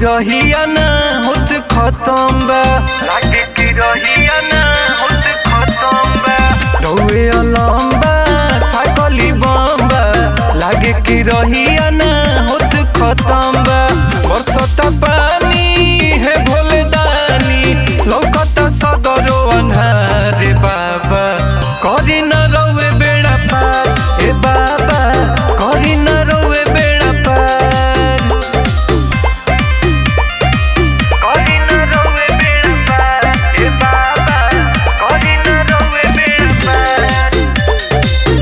रहिया ना होत खत्म बा लागे कि रहिया ना होत खत्म बा रउए अलम बा थाकली बम बा लागे कि रहिया ना होत खत्म बा बरसता पानी हे भोले दानी लौकता सदरो अन्हार बाबा करी न रउए बेड़ा पार ए बाबा करी न रउए बेड़ा पार करी न रउए बेड़ा पार ए बाबा करी न रउए बेड़ा पार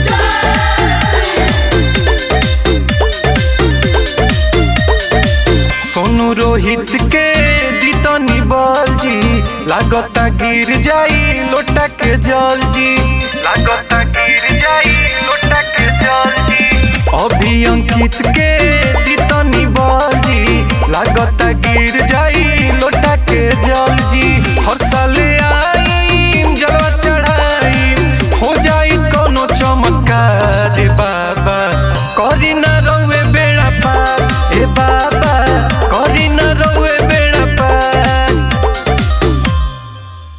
सोनू रोहित के दीतनी बल जी लागता गिर जाई लोटा के जल जी लागता गिर जाई लोटा के जल जी अभी अंकित के